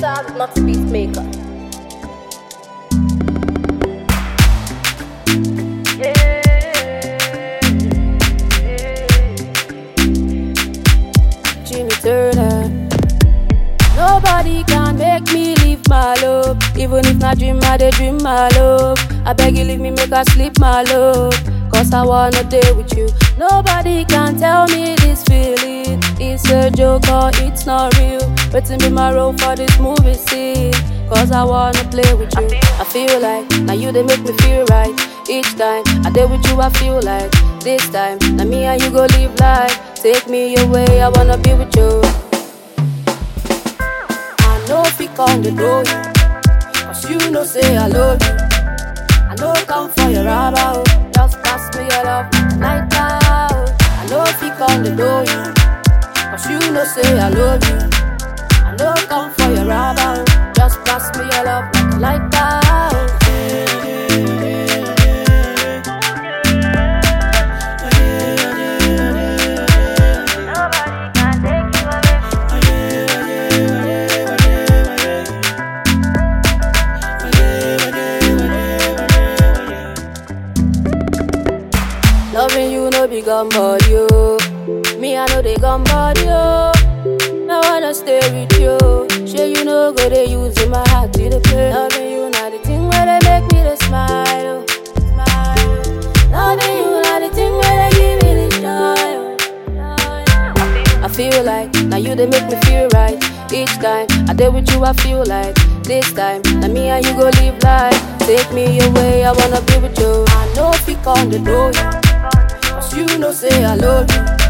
child, not a beat maker. Jimmy Turner. Nobody can make me leave my love. Even if not dream, I dey dream my love. I beg you, leave me, make I sleep my love. Cause I wanna day with you. Nobody can tell me this feeling. It's a joke or it's not real. Waiting be my role for this movie scene. Cause I wanna play with you. I feel like now you they make me feel right. Each time I day with you, I feel like this time. Now me and you go live life. Take me away, I wanna be with you. I know if you come to know you, cause you know say I love you. I know come for your rubber, oh. just pass me your love like that. oh. I know if you come to know you, cause you know say I love you. I know come for your rubber, oh. just pass me your love like that. oh. Loving you no be gun body, yo. Me I know they gun body, yo. I wanna stay with you. Sure you know go they using my heart to the play. Loving you not the thing where they make me to smile, oh. smile. oh. Loving you not the thing where they give me the joy. oh. I feel like now you they make me feel right. Each time I deal with you, I feel like this time. Now me and you go live life. Take me away, I wanna be with you. I know if you come to know you. Cause you know say I love you.